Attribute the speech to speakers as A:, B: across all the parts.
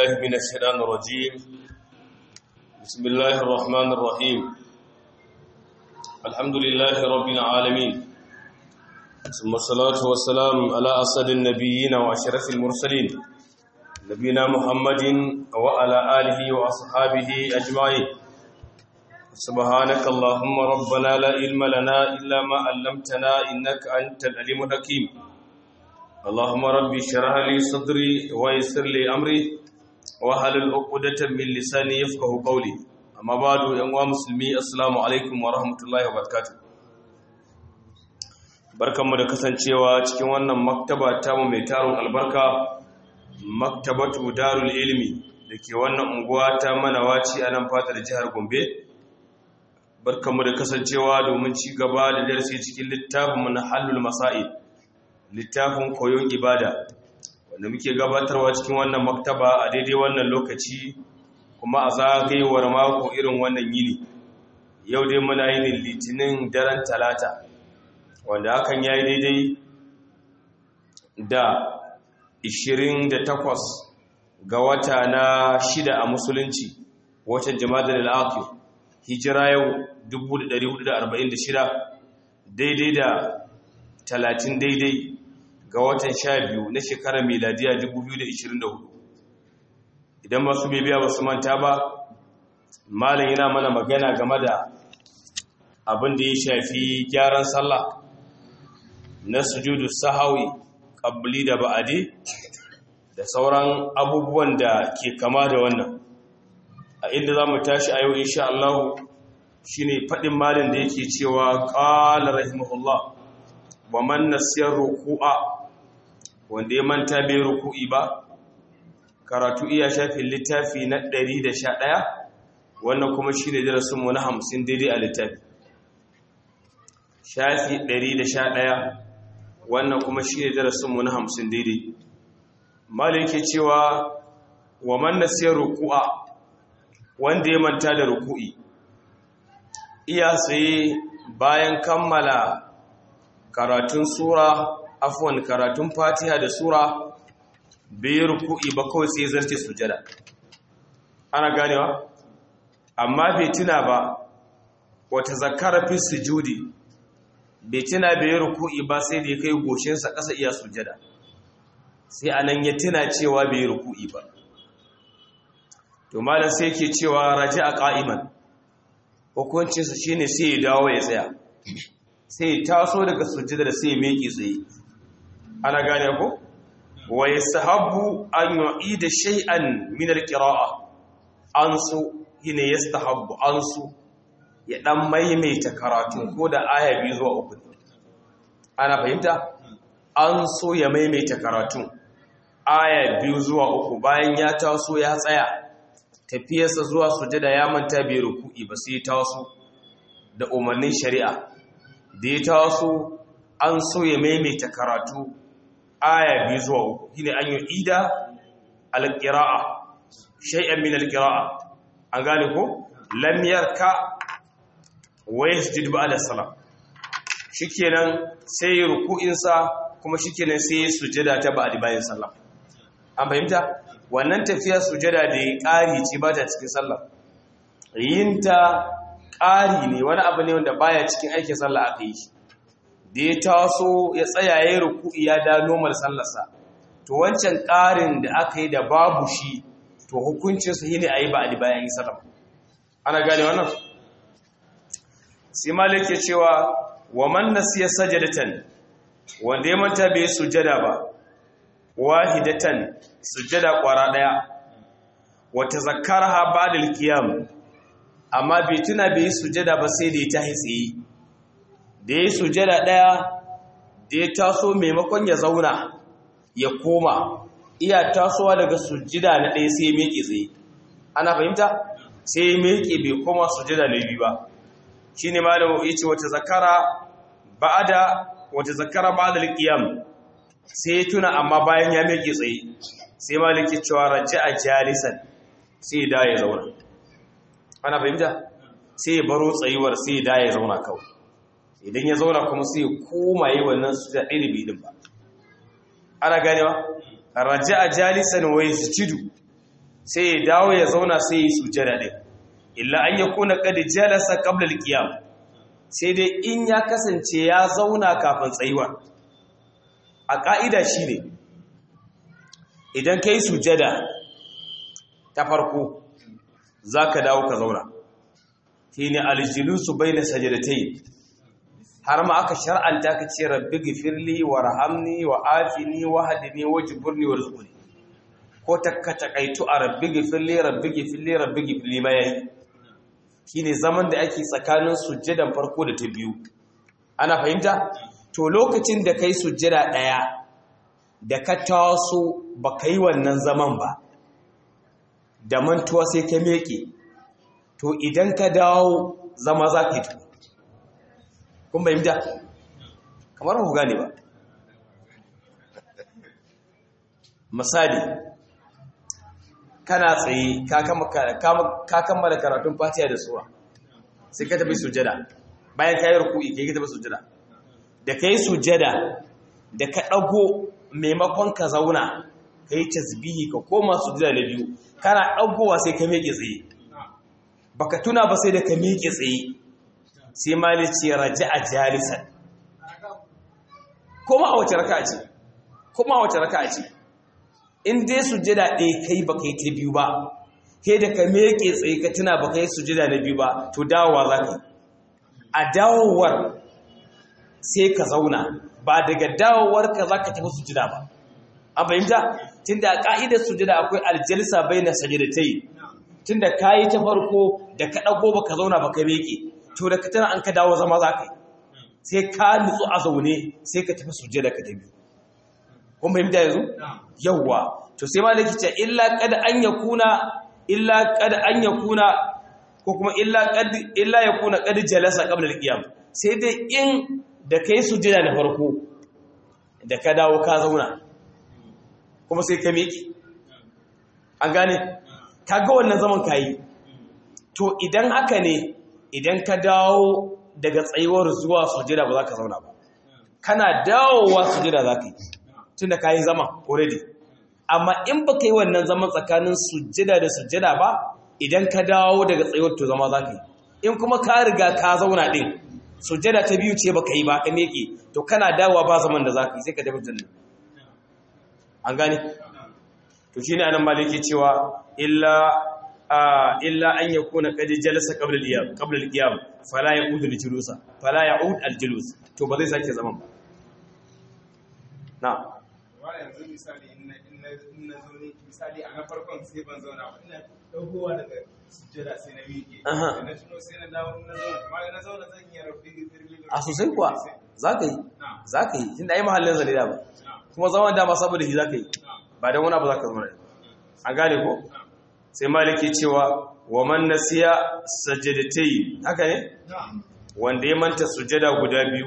A: بالله من الشيطان الرجيم بسم الله الرحمن الرحيم الحمد لله رب العالمين ثم الصلاة والسلام على أسد النبيين وأشرف المرسلين نبينا محمد وعلى آله وأصحابه أجمعين سبحانك اللهم ربنا لا علم لنا إلا ما علمتنا إنك أنت العليم الحكيم اللهم ربي اشرح لي صدري ويسر لي امري واحلل عقدة من لساني يفقهوا قولي اما بعد يا مسلمي السلام عليكم ورحمه الله وبركاته barkanmu da kasancewa cikin wannan maktaba tamu mai tarin albarka maktabatu darul ilmi dake wannan unguwa ta manawaci a nan fatar jihar Gombe barkanmu da kasancewa domin ci gaba da darasi cikin littafin na halul masail littafin koyon ibada wanda muke gabatarwa cikin wannan maktaba a daidai wannan lokaci kuma a zagayewar mako irin wannan yini yau dai muna yin litinin daren talata wanda hakan ya yi daidai da 28 ga wata na shida a musulunci watan jama'ar al'aqil hijira yau 1446 daidai da 30 daidai ga watan sha biyu na shekarar miladiya 2024 idan masu bibiya ba su manta ba malin yana mana magana game da abin da ya shafi gyaran sallah na sujudu sahawi ƙabbali da ba'adi da sauran abubuwan da ke kama da wannan a inda za mu tashi a yau insha Allah shi ne faɗin malin da yake cewa ƙala rahimahullah wa man nasiyar ruku'a wanda ya manta bai ruku'i ba karatu iya shafin littafi na 111 wannan kuma shine darasin mu na 50 daidai a littafi shafi 111 wannan kuma shine darasin mu na 50 daidai malai yake cewa wa man nasiya ruku'a wanda ya manta da ruku'i iya sai bayan kammala karatun sura afwan karatun fatiha da sura bai ruku'i ba kawai sai zarce sujada ana ganewa amma bai tuna ba wata zakara fi sujudi bai tuna bai ruku'i ba sai da ya kai goshinsa ƙasa iya sujada sai anan ya tuna cewa bai ruku'i ba to malam sai ke cewa raja a ƙa'iman hukuncinsa shine sai ya dawo ya tsaya sai ya taso daga sujada da sai ya meki tsaye ana gane ko wa yastahabbu an yu'ida shay'an min al-qira'a an su yine yastahabbu an su ya dan maimaita karatu ko da aya biyu zuwa uku ana fahimta an so ya maimaita karatu aya biyu zuwa uku bayan ya taso ya tsaya tafiyarsa zuwa sujada ya manta bai ruku'i ba sai ya taso da umarnin shari'a da ya taso an so ya maimaita karatu aya biyu zuwa uku shine an yi ida alƙira'a shay'an min alƙira'a an gane ko lam yarka wa yasjud ba'da salam shikenan sai ruku'in sa kuma shikenan sai sujada ta ba'da bayan sallah an fahimta wannan tafiya sujada da ya ƙari ce ba ta cikin sallah yinta ƙari ne wani abu ne wanda baya cikin aikin sallah aka yi shi da ya taso ya tsaya ya ruku'i ya da normal sallarsa to wancan ƙarin da aka yi da babu shi to hukuncinsa shi ne a yi ba a bayan yi sallam ana gane wannan sai malik ya cewa wa man nasiya sajadatan wanda ya manta bai sujada ba wahidatan sujada kwara daya wa tazakkarha ba'da al-qiyam amma bai tuna bai sujada ba sai da ya tahi tsaye da ya sujada ɗaya da ya taso maimakon ya zauna ya koma iya tasowa daga sujida na ɗaya sai ya meke tsaye ana fahimta sai ya meke bai koma sujida na biyu ba shi ne ma da ya ce wata zakara ba da wata zakara ba da alƙiyam sai ya tuna amma bayan ya meke tsaye sai ma da ke cewa raja a jalisan sai ya da ya zauna ana fahimta sai ya baro tsayuwar sai ya da ya zauna kawai idan ya zauna kuma sai koma yi wannan su da ɗaya bidin ba ana ganewa raja a jalisan wai su cidu sai ya dawo ya zauna sai ya sujada din illa an yakuna qad jalasa qabla al-qiyam sai dai in ya kasance ya zauna kafin tsayuwa a ka'ida shine idan kai sujada ta farko zaka dawo ka zauna shine al-julusu bayna sajdatayn har ma aka shar'anta ka ce rabbi gifirli wa rahamni wa afini wa hadini wa jiburni wa rizquni ko ta takaitu a rabbi gifirli rabbi gifirli rabbi gifirli ma yayi shine zaman da ake tsakanin sujjadan farko da ta biyu ana fahimta to lokacin da kai sujjada daya da ka taso ba kai wannan zaman ba da mantuwa sai ka meke to idan ka dawo zama za ka yi tuku kun bayyanta kamar ku gane ba misali kana tsaye ka kammala karatun fatiha da sura sai ka tafi sujada bayan ka yi ruku'i ka yi tafi sujada da ka yi sujada da ka ɗago maimakon ka zauna ka yi tasbihi ka koma sujada na biyu kana ɗagowa sai ka miƙe tsaye baka tuna ba sai da ka miƙe tsaye sai malici raja a jalisan kuma a wace raka ce kuma a wace raka ce in dai sujada ɗaya kai ba kai ta biyu ba kai da ka meke tsaye ka tuna ba kai sujada na biyu ba to dawowa za ka a dawowar sai ka zauna ba daga dawowar ka za ka tafi sujada ba a fahimta tun da a ƙa'idar sujada akwai aljalisa bai na sajadatai tun da ka yi ta farko da ka ɗago ba ka zauna ba ka meke to da ka tana an ka dawo zama za ka yi sai ka nutsu a zaune sai ka tafi suje da ka tabi kun fahimta yanzu yawwa to sai malaki ce illa kada an yakuna illa kada an yakuna ko kuma illa kad illa yakuna kad jalasa qabla al-qiyam sai dai in da kai sujada na farko da ka dawo ka zauna kuma sai ka miki an gane kaga wannan zaman kayi to idan haka ne idan ka dawo daga tsayuwar zuwa sujada ba za ka zauna ba kana dawowa sujada za ka yi tun da ka yi zama already amma in ba ka yi wannan zaman tsakanin sujada da sujada ba idan ka dawo daga tsayuwar to zama za ka yi in kuma ka riga ka zauna ɗin sujada ta biyu ce ba ka yi ba ka meke to kana dawowa ba zaman da za ka yi sai ka tafi jannan an gane to shi ne anan maliki cewa illa illa an yakuna qad jalasa qabla al-qiyam qabla al-qiyam fala ya'ud al-julusa fala ya'ud al-julus to ba zai sake zaman ba na
B: wa yanzu misali in na in na zo ne misali a na farkon sai ban zauna ba ina dagowa daga sujjada sai na miƙe
A: Aha.
B: da na tuno sai na dawo na zauna amma na zauna zan yi rabbi gifirli
A: a sosai kuwa za ka yi
B: na
A: za ka yi tunda ai mahallin zane da ba
B: na
A: kuma zaman dama saboda shi za ka yi
B: na
A: ba don wani abu za ka zama da an gane ko sai maliki cewa wa man nasiya sajadatai haka ne
B: na
A: wanda ya manta sujada guda biyu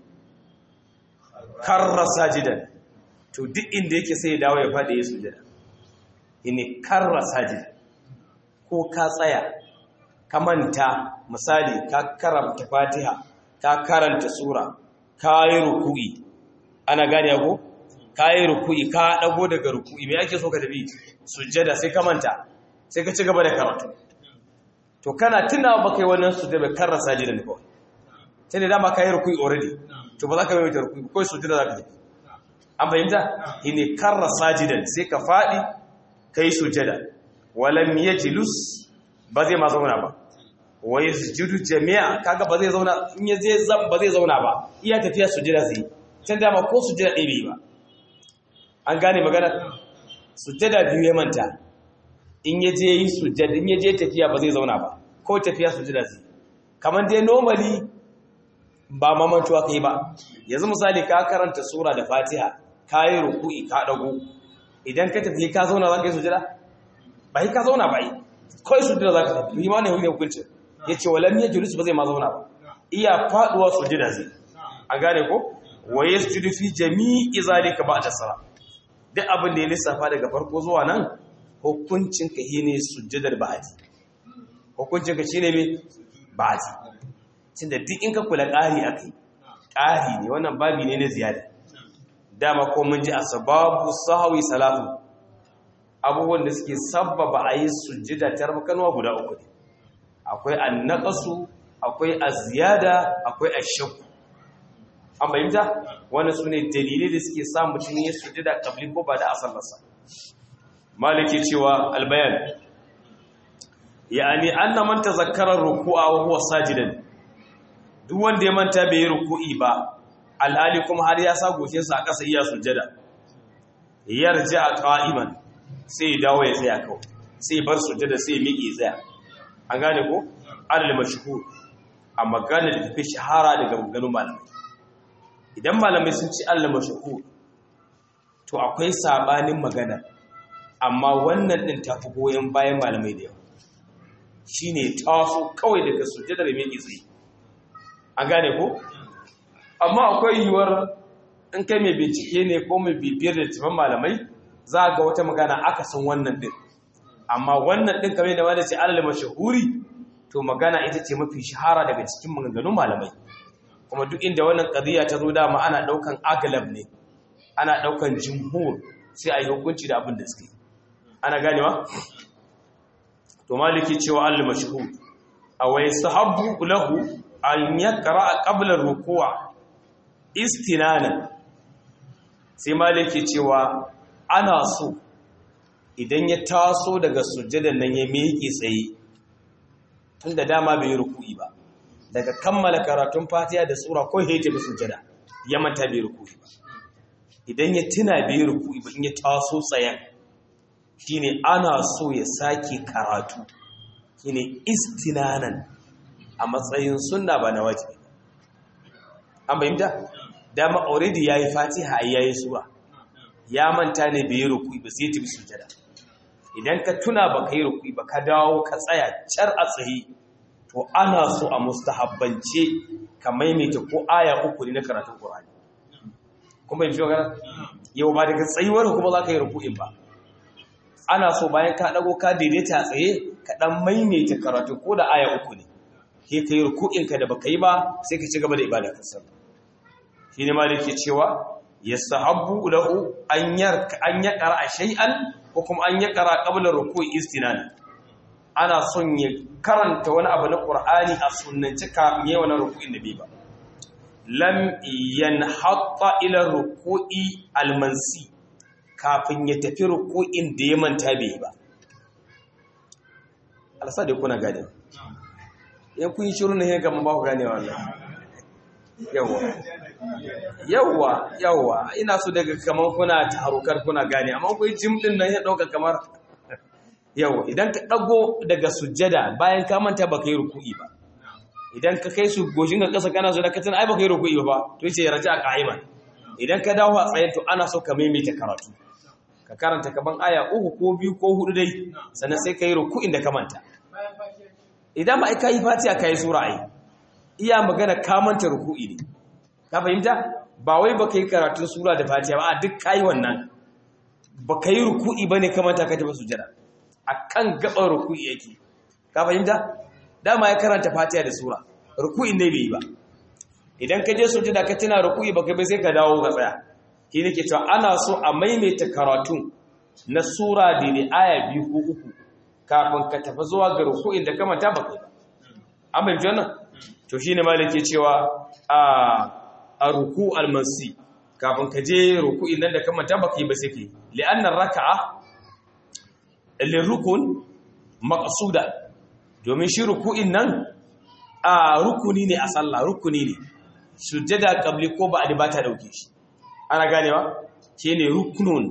A: karra sajidan to duk inda yake sai ya dawo ya faɗi ya sujada ini karra sajidan ko ka tsaya ka manta misali ka karanta fatiha ka karanta sura ka yi ruku'i ana gane ko ka yi ruku'i ka ɗago daga ruku'i me ake so ka tafi sujada sai ka manta sai ka ci gaba da karatu to kana tunawa ba kai wannan sujada karra sajidan kawai sai da dama ka yi rukui already to ba za ka maimaita rukui kawai sujada za ka yi an fahimta ne karra sajidan sai ka faɗi ka yi sujada walam ya jilus ba zai ma zauna ba wa ya sujudu jami'a kaga ba zai zauna in ya zai zam ba zai zauna ba iya tafiya sujada zai yi can dama ko sujada ɗaya bai yi ba an gane magana sujada biyu ya manta in ya je yi sujada in ya je tafiya ba zai zauna ba ko tafiya sujada zai yi kamar dai normally ba mamantuwa kai ba yanzu misali ka karanta sura da fatiha ka yi ruku'i ka dago idan ka tafi ka zauna za ka yi sujada ba yi ka zauna ba yi kawai sujada za ka tafi yi ma ne hukun hukuncin ya ce walam ya julus ba zai ma zauna ba iya faduwa sujada zai a gane ko wa ya sujudu fi jami'i zalika ba da sara duk abin da ya lissafa daga farko zuwa nan hukuncin ka ne sujadar ba'adi hukuncin ka shine me ba'adi tunda duk in ka kula ƙari aka yi ƙari ne wannan babi ne na ziyada dama ko mun ji a sababu sahawi salatu abubuwan da suke sabbaba a yi sujjada ta rabkanwa guda uku ne akwai annaqasu akwai aziyada akwai ashakku an bayyanta wannan sune dalilai da suke sa mutum ya sujjada qabli ko ba da asallarsa maliki cewa albayan yani anna man tazakkara ruku'a wa huwa sajidan duk wanda ya manta bai yi ruku'i ba alhali kuma har ya sa goshinsa a ƙasa iya sujjada yarja qa'iman sai ya dawo ya tsaya kawai sai bar sujjada sai ya miƙe tsaya an gane ko alal mashhur a magana da tafi shahara daga maganganun malamai idan malamai sun ci alal mashhur to akwai sabanin magana amma wannan din tafi goyen bayan malamai da yawa shine taso kawai daga sujjada da miƙe tsaye an gane ko amma akwai yiwuwar in kai mai bincike ne ko mai bibiyar da tafan malamai za ga wata magana aka san wannan din amma wannan din kamar da wanda ce alal mashahuri to magana ita ce mafi shahara daga cikin maganganun malamai kuma duk inda wannan qadiya ta zo dama ana daukan aglab ne ana daukan jumhur sai a yi hukunci da abin da suke ana ganewa to maliki cewa alal mashhur awai sahabbu lahu an yaqra qabla ruku'a istinana sai maliki cewa ana so idan ya taso daga sujjadan nan ya miƙe tsaye tun da dama bai yi ruku'i ba daga kammala karatun fatiha da sura ko ya tafi sujjada ya manta bai ruku'i ba idan ya tuna bai yi ruku'i ba in ya taso tsayen shine ana so ya sake karatu shine istinanan a matsayin sunna ba na wajibi an bayyanta dama already yayi fatiha yayi sura ya manta ne bai rukui ba sai tafi sujada idan ka tuna ba kai rukui ba ka dawo ka tsaya car a tsaye to ana so a mustahabbance ka maimaita ko aya uku ne na karatun Qur'ani kuma yin magana yau ba daga tsayuwar kuma za ka yi rukuin ba ana so bayan ka dago ka daidaita a tsaye ka dan maimaita karatu ko da aya uku ne ke kai rukuin ka da baka yi ba sai ka ci gaba da ibada ka sallah shi ne ma da ke cewa ya sahabbu lahu an yaƙara a shay'an ko kuma an yaƙara ƙablar rukun istinan ana son ya karanta wani abu na ƙur'ani a sunanci kafin yi wani rukun da bai ba lam yanhatta ila ruku'i almansi kafin ya tafi ruku'in da ya manta bai ba alasa da kuna gane yan kun yi shiru ne ya gama ba ku gane wallahi yawa yawa yawa ina so daga kamar kuna tarukar kuna gane amma kai jim din nan ya dauka kamar yawa idan ka dago daga sujjada bayan ka manta baka yi ruku'i ba idan ka kai su goshin ka kasa kana so da ka tana ai baka yi ruku'i ba to yace raja qa'iman idan ka dawo a tsayen to ana so ka maimaita karatu ka karanta kaman aya uku ko biyu ko hudu dai sannan sai ka yi ruku'in da ka manta idan ba ai kai fatiha kai sura ai iya magana kamanta ruku'i ne ka fahimta ba wai baka yi karatun sura da fatiha ba a duk kai wannan baka yi ruku'i bane kamanta ka tafi sujada akan gaban ruku'i yake ka fahimta dama ya karanta fatiha da sura ruku'in ne bai yi ba idan ka je sujada ka tuna ruku'i baka bai sai ka dawo ka tsaya shi nake cewa ana so a maimaita karatun na sura da ne aya biyu ko uku kafin ka tafi zuwa ga ruku'in da kamanta baka yi ba an bai wannan to shi ne malike cewa a ruku almansi kafin ka je ruku'in nan da kamanta baka yi ba sai ke li'annar raka'a lirukun maqsuda domin shi ruku'in nan a rukuni ne a sallah rukuni ne sujjada qabli ko ba ba ta dauke shi ana ganewa shine rukunun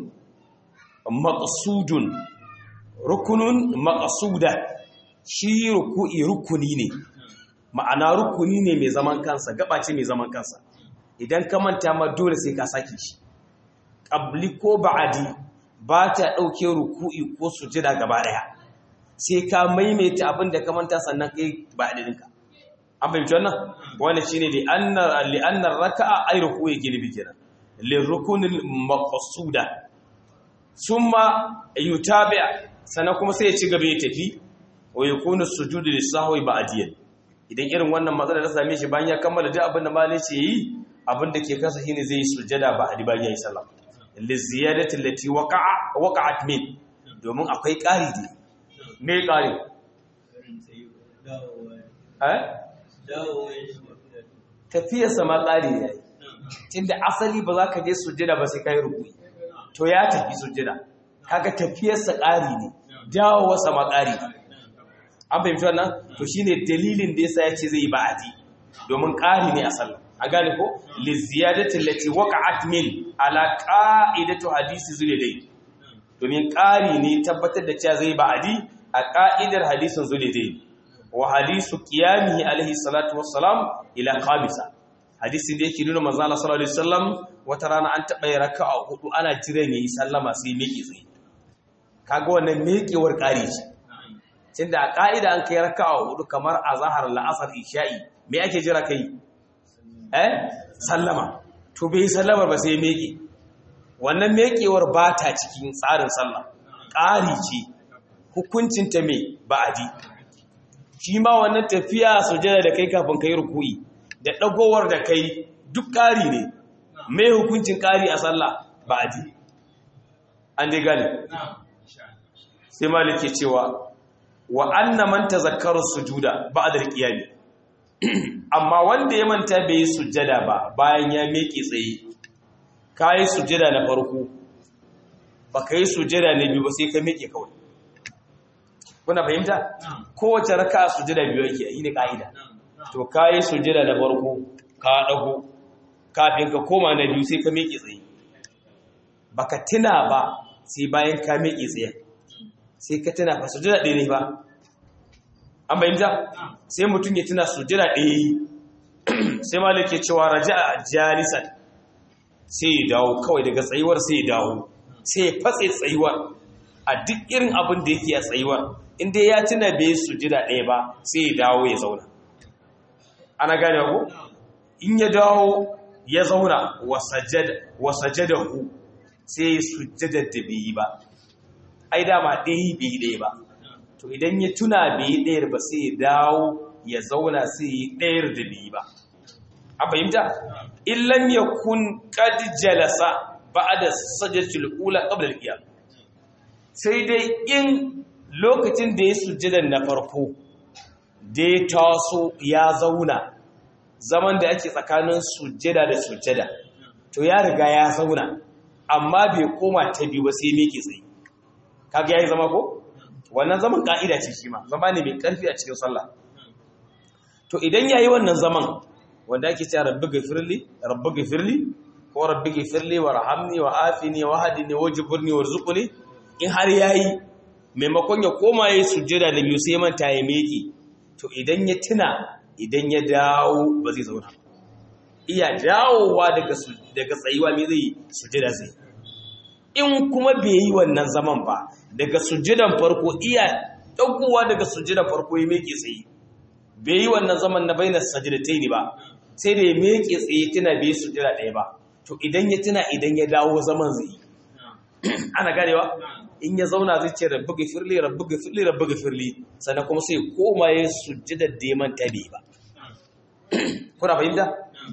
A: maqsudun rukunun maqsuda shi ruku'i rukuni ne ma'ana rukuni ne mai zaman kansa gaba ce mai zaman kansa idan ka manta ma dole sai ka sake shi qabli ko ba'adi ba ta dauke ruku'i ko sujjada gaba daya sai ka maimaita abin da ka manta sannan kai ba'adi dinka an fahimci wannan wannan shine li anna li anna raka'a ay ruku'i gilbi kenan li rukunil maqsuda summa yutabi sannan kuma sai ya ci gaba ya tafi wa yakunu sujudu lisahwi ba'diyan idan irin wannan matsala ta same shi bayan ya kammala duk abin da malai ce yi abin da ke kasa shine zai yi sujjada ba a bayan yayi sallah li ziyadati allati waqa'a waqa'at min domin akwai ƙari ne me ƙari tafiyarsa ma ƙari ne tunda asali ba za ka je sujjada ba sai ka yi rukuni to ya tafi sujjada kaga tafiyarsa ƙari ne dawowarsa ma ƙari an fahimci wannan to shine dalilin da yasa ya ce zai yi ba'adi domin ƙari ne a sallah a gane ko li ziyadati allati waqa'at min ala qa'idatu hadisi zulayday domin ƙari ne tabbatar da cewa zai ba'adi a ƙa'idar hadisin zulayday wa hadisu qiyamihi alaihi salatu wassalam ila khamisa hadisin da yake nuna manzo Allah sallallahu alaihi wasallam wata rana an taba yi raka'a hudu ana jiran yayi sallama sai miƙe tsaye kaga wannan miƙewar ƙari ce tunda a ƙa'ida an kai raka'a hudu kamar azhar la'asar isha'i me ake jira kai eh sallama to bai sallama ba sai miƙe wannan miƙewar ba ta cikin tsarin sallah ƙari ce hukuncinta me ba'adi shi ma wannan tafiya sujada da kai kafin kai ruku'i da dagowar da kai duk ƙari ne mai hukuncin ƙari a sallah ba a ji an dai gane sai maliki cewa wa anna man tazakkara sujuda ba'da al-qiyam amma wanda ya manta bai yi sujada ba bayan ya miƙe tsaye kai sujada na farko baka yi sujada na biyu ba sai ka miƙe kawai kuna fahimta kowace raka'a sujada biyu yake yi ne ka'ida to kayi sujada da farko ka dago kafin ka koma na biyu sai ka miƙe tsaye baka tuna ba sai bayan ka miƙe tsaye sai ka tuna fa sujada ɗaya ne ba an bayyanta sai mutum ya tuna sujada ɗaya sai malik ke cewa raja'a jalisan sai ya dawo kawai daga tsayuwar sai ya dawo sai ya fatse tsayuwar a duk irin abin da yake a tsayuwar inda ya tuna bai sujada ɗaya ba sai ya dawo ya zauna ana gane ku in ya dawo ya zauna wasajada ku sai sujjada da bai yi ba ai dama ɗaya bai yi ɗaya ba to idan ya tuna bai yi ɗayar ba sai ya dawo ya zauna sai yi ɗayar da bai yi ba a fahimta illan ya kun qad jalasa ba'da sajdatul ula qabla al-qiyam sai dai in lokacin da ya sujjada na farko da ya taso ya zauna zaman da ake tsakanin sujjada da sujjada to ya riga ya zauna amma bai koma ta biyu ba sai miƙe tsaye kaga yayi zama ko wannan zaman ka'ida ce shi ma zama ne mai karfi a cikin sallah to idan yayi wannan zaman wanda ake cewa rabbi ghafirli rabbi ghafirli ko rabbi ghafirli warhamni wa afini wa hadini wajburni warzuqni in har yayi maimakon ya koma yayi sujjada da biyu sai manta ya miƙe to idan ya tuna idan ya dawo ba zai zauna iya dawowa daga daga tsayuwa me zai sujjada zai in kuma bai yi wannan zaman ba daga sujjadan farko iya daukowa daga sujjadan farko ya miƙe tsaye bai yi wannan zaman na bainar sajdatai ba sai da ya miƙe tsaye tuna bai sujjada ɗaya ba to idan ya tuna idan ya dawo zaman zai yi ana ganewa in ya zauna zai ce rabbi gafirli rabbi gafirli rabbi gafirli sannan kuma sai koma ya sujjada da ya manta bai ba kuna fahimta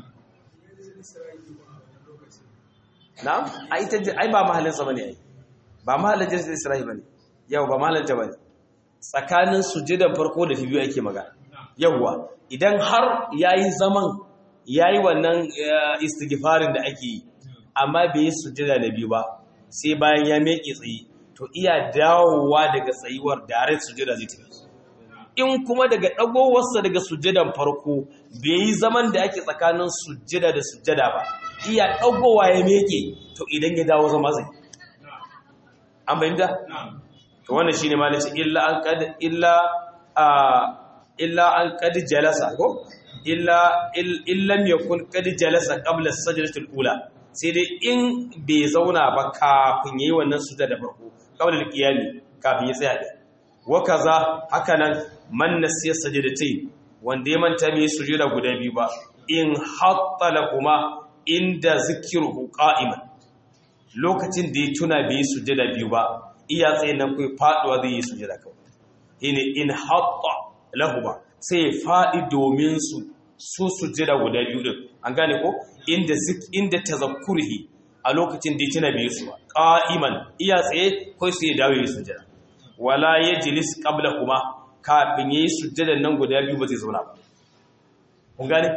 A: na'am ai ta ai ba mahallin sa bane ai ba mahallin jinsin Isra'i bane yau ba mahallin ta bane tsakanin sujjadan farko da biyu ake magana yawwa idan har yayi zaman yayi wannan istighfarin da ake yi amma bai yi sujjada da biyu ba sai bayan ya meke tsaye to iya dawowa daga tsayuwar direct sujjada zai tafi in kuma daga dagowarsa daga sujjadan farko bai yi zaman da ake tsakanin sujjada da sujjada ba iya dagowa ya meke to idan ya dawo zama zai an bayyana to wannan shine malaci illa an qad illa illa an qad jalasa ko illa illam yakun qad jalasa qabla as-sajdati al-ula sai dai in bai zauna ba kafin yayi wannan sujada da farko qabla al-qiyami kafin ya tsaya da wa kaza hakanan man nasiya sajdatayn wanda ya manta mai sujuda guda biyu ba in hatta kuma inda zikruhu qa'iman lokacin da ya tuna bai sujada biyu ba iya tsaye nan kai faduwa zai yi sujada kawai ine in hatta lahuma sai ya faɗi domin su su sujjada guda biyu din an gane ko inda zik inda tazakkurhi a lokacin da tana biyu su ba qa'iman iya tsaye ko sai ya dawo ya sujada wala yajlis qabla kuma kafin yayi sujadan nan guda biyu ba zai zauna ba kun gane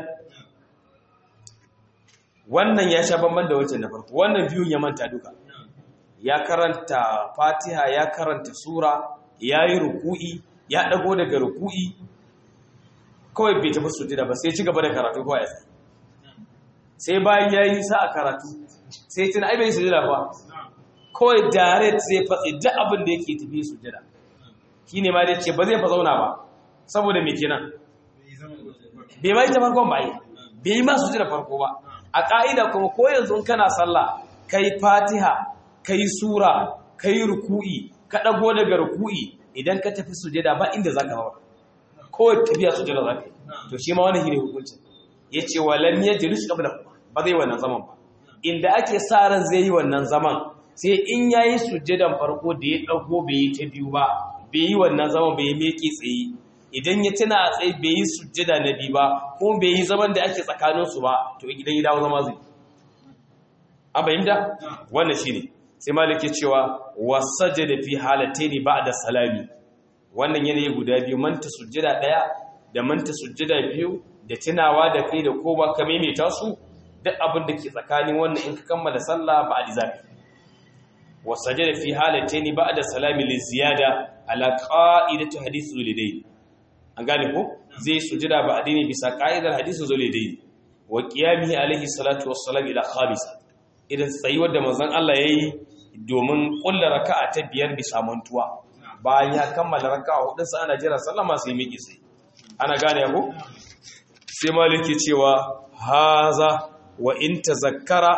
A: wannan ya sha bamban da wancan na farko wannan biyun ya manta duka ya karanta fatiha ya karanta sura ya yi ruku'i ya dago daga ruku'i kawai bai tafi sujada ba sai ci gaba da karatu kawai sai bayan ya yi sa a karatu sai tuna ai bai yi sujada ba kawai direct zai fatsi duk abin da yake tafi sujada shi ne ma da ce ba zai fa zauna ba saboda me kenan bai ma yi ta farkon ba yi bai yi ma sujada farko ba a ƙa'ida kuma ko yanzu kana sallah kai fatiha kai sura kai ruku'i ka ɗago daga ruku'i idan ka tafi sujada ba inda za ka hawa kawai tafiya sujada za ka yi to shi ma wani shi ne hukuncin ya ce wa lam ya jiru shi ƙabla ba zai wannan zaman ba inda ake sa ran zai yi wannan zaman sai in ya yi sujadan farko da ya ɗago bai yi ta biyu ba bai yi wannan zaman bai yi meke tsaye idan ya tuna a tsaye bai yi sujjada na biyu ba ko bai yi zaman da ake tsakaninsu ba to idan ya dawo zama zai an fahimta wannan shine sai malik ya cewa wasajada fi halataini ba'da salami wannan yanayi guda biyu manta sujjada daya da manta sujjada biyu da tunawa da kai da kowa ka maimaita su duk abin da ke tsakanin wannan in ka kammala sallah ba a dizafi wasajada fi halataini ba'da salami li ziyada ala qa'idati hadith zulidain an gane ko zai sujada ba addini bisa ka'idar hadisin zulidain wa qiyamihi alaihi salatu wassalam ila khamisa idan tsayuwar da manzon Allah yayi domin kullu raka'a ta biyar bisa mantuwa bayan ya kammala raka'a hudun sa ana jira sallama sai miƙi sai ana gane ko sai maliki cewa haza wa in tazakkara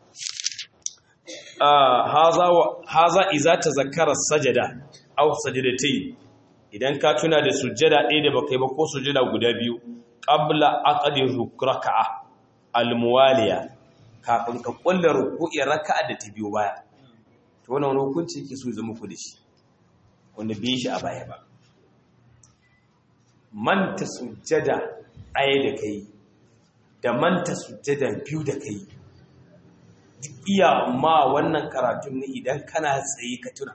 A: haza haza iza tazakkara sajada aw sajadatayn idan ka tuna da sujjada ɗaya da baka yi ba ko sujjada guda biyu qabla aqdi raka'a almuwaliya kafin ka kulla ruku'i raka'a da ta biyo baya to wannan wani hukunci yake so ya zama ku da shi wanda bai shi a baya ba manta sujjada ɗaya da kai da manta sujjada biyu da kai duk iya ma wannan karatun ne idan kana tsaye ka tuna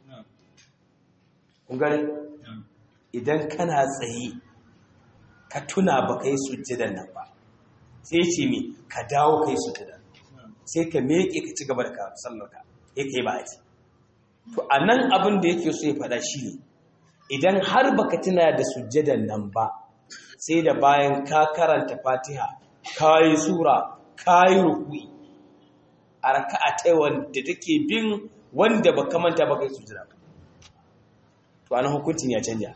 A: kun gane idan kana tsaye ka tuna ba ka yi sujjadan nan ba sai ce mi ka dawo ka yi sujjadan sai ka meke ka ci gaba da sallarka ya kai ba a ci to a nan abin da yake so ya faɗa shi ne idan har baka tuna da sujjadan nan ba sai da bayan ka karanta fatiha ka yi sura ka yi rukui a raka'a ta wanda take bin wanda ba manta ba ka yi sujjada ba to anan hukuncin ya canja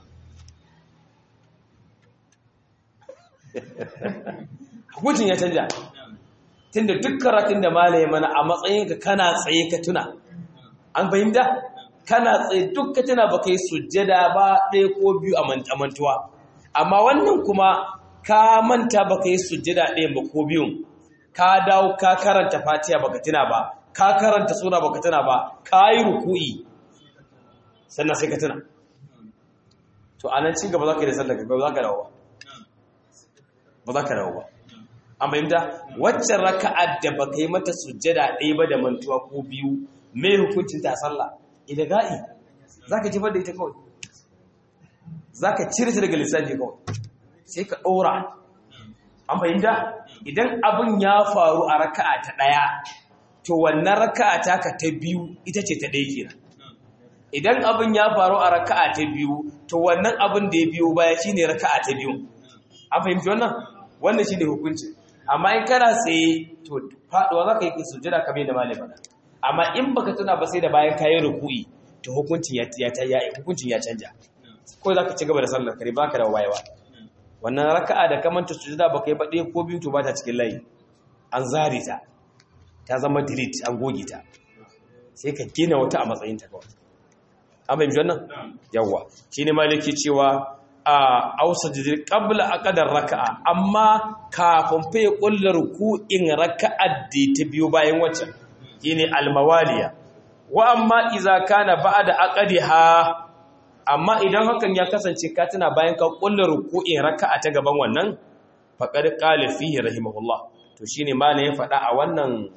A: hukuncin ya canja tunda duk karatun da malaye mana a matsayin ka kana tsaye ka tuna an fahimta kana tsaye duk ka tuna baka yi sujjada ba ɗaya ko biyu a mantuwa amma wannan kuma ka manta baka yi sujjada ɗaya ba ko biyun ka dawo ka karanta fatiha baka tuna ba ka karanta sura baka tuna ba ka yi ruku'i sannan sai ka tuna to a nan cigaba za ka yi da sallar gaba za ka dawo ba ba za ka dawo ba an fahimta waccan raka'ar da ba ka yi mata sujjada ɗaya ba da mantuwa ko biyu mai hukuncin ta sallah idan ga'i za ka jefar da ita kawai za ka cire ta daga lissafi kawai sai ka ɗora an fahimta idan abin ya faru a raka'a ta ɗaya to wannan raka'a ta ka ta biyu ita ce ta ɗaya kenan idan abin ya faru a raka'a ta biyu to wannan abin da ya biyo baya shine raka'a ta biyu an fahimci wannan wannan shine hukunci amma in kana tsaye to faduwa zaka yi sujjada kamar da malai faɗa amma in baka tuna ba sai da bayan kayan ruku'i to hukuncin ya ya hukuncin ya canja ko zaka ci gaba da sallar kare baka da wayewa wannan raka'a da kamanta sujjada baka yi ba ɗaya ko biyu to ba ta cikin layi an zare ta ta zama delete an goge ta sai ka gina wata a matsayin ta kawai an fahimci wannan yawwa shine maliki cewa a ausa jidir qabla aqdar raka'a amma kafin fa ya kulla ruku'in raka'a da ta biyo bayan waccan shine almawaliya wa amma idza kana ba'da aqdiha amma idan hakan ya kasance ka tana bayan ka kulla ruku'in raka'a ta gaban wannan faqad qala fihi rahimahullah to shine malamin ya faɗa a wannan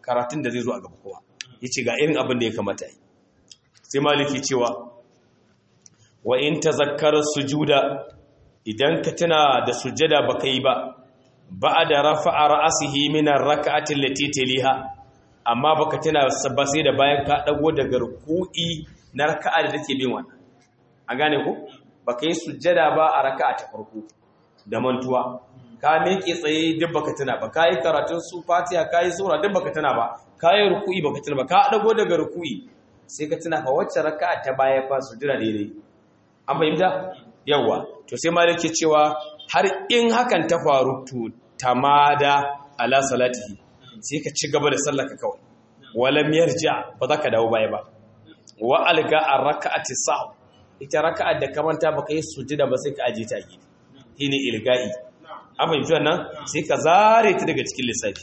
A: karatun da zai zo a gaba kuma yace ga irin abin da ya kamata yi sai maliki cewa wa in tazakkara sujuda idan ka tuna da sujjada baka yi ba ba'da rafa'a ra'sihi min ar-rak'ati allati taliha amma baka tuna ba sai da bayan ka dago daga ruku'i na raka'a da take bin wannan an gane ko baka yi sujjada ba a raka'a ta farko da mantuwa ka miƙe tsaye duk baka tuna ba ka yi karatun su fatiha ka yi sura duk baka tuna ba ka yi ruku'i baka tuna ba ka dago daga ruku'i sai ka tuna fa wacce raka'a ta baya fa sujjada daidai an fahimta yawa to sai ma yake cewa har in hakan ta faru to tamada ala salatihi sai ka ci gaba da sallaka kawai walam yarja ba za ka dawo baya ba wa alga ar-raka'ati sahw ita raka'a da ka manta baka yi sujjada ba sai ka aje ta gidi shine ilga'i an fahimci wannan sai ka zare ta daga cikin lissafi